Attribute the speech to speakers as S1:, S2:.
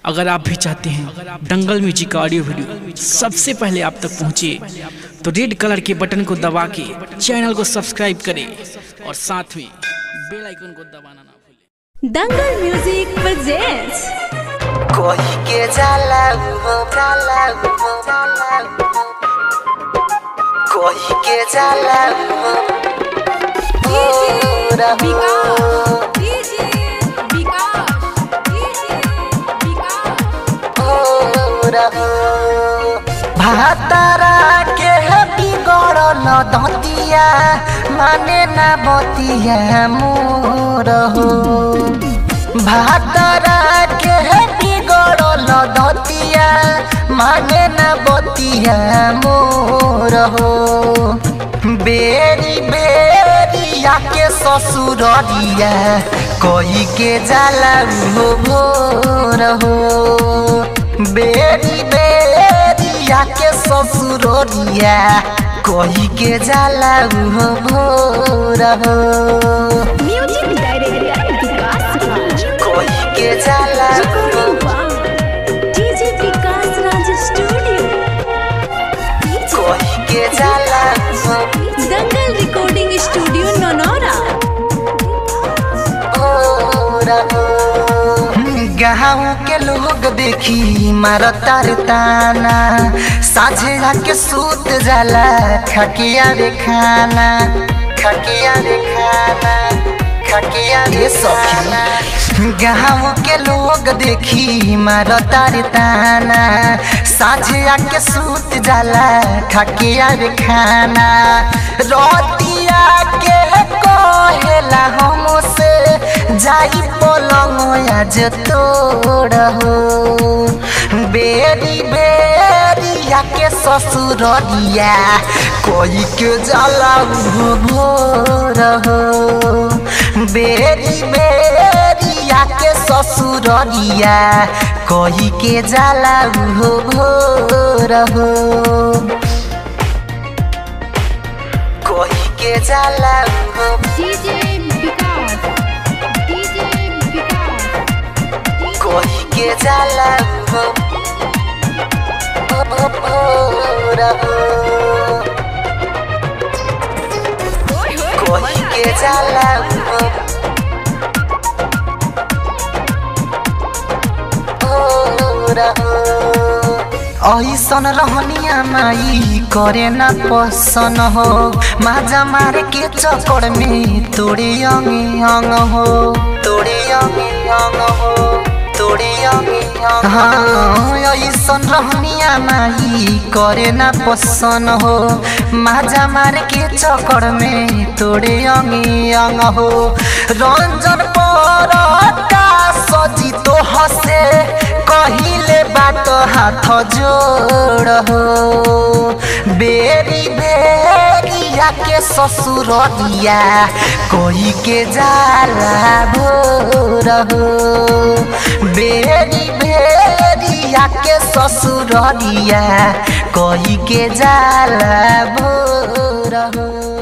S1: अगर आप भी चाहते हैं दंगल म्यूजिक का ऑडियो वीडियो सबसे पहले आप तक पहुंचे तो रेड कलर के बटन को दबा के चैनल को सब्सक्राइब करें और साथ में बेल आइकन को दबाना ना भूलें
S2: दंगल म्यूजिक प्रेजेंट्स
S3: कोई के जाला हो जाला हो जाला हो। कोई के जाला हो हो रहो हो रहो भातारा के बिगड़ल दतिया माने ना बतिया मोर हो भातारा के बिगड़ल दतिया माने ना बतिया मोर हो बेरी बेरिया के ससुररिया कोई के जाला हो भोर हो बेरी बेरिया के ससुररिया कोई के जाला हो भोर हो
S2: म्यूजिक डायरेक्टर विकास राज
S3: कोई के जाला हो
S2: डीजे विकास राज स्टूडियो
S3: कोई के जाला हो
S2: दंगल रिकॉर्डिंग स्टूडियो नोनोरा
S3: गाँव के लोग देखी मारता रे ताना साझे जाके सूत जाला खकिया रे खाना खकिया रे खाना खकिया रे सखी गाँव के लोग देखी मारता रे ताना साझे आके सूत जाला खकिया रे खाना रोटिया के कहेला हमसे जाई पलंग आज तोड़ हो बेरी बेरिया के ससुररिया कोई के जाला हो भोर हो बेरी बेरिया के ससुररिया कोई के जाला हो भोर हो कोई के जाला हो
S2: डीजे विकास डीजे विकास
S3: कोई के जाला हो हो भोर हो कोई के जाला हो भोर हो ऐसन रहनिया माई करे न पसन हो माजा मारे के चक्कर में तोड़े अंगे अंग हो तोड़े अंगे अंग हो तोड़े अंगे अंग हाँ ऐसन रहनिया माई करे न पसन हो माजा मारे के चक्कर में तोड़े अंगे अंग हो रंजन पर सजी तो हसे कहिले बात हाथ जोड़ हो बेरी बेरिया के ससुररिया कोई के जाला भोर हो बेरी बेरिया के ससुररिया कोई के जाला भोर हो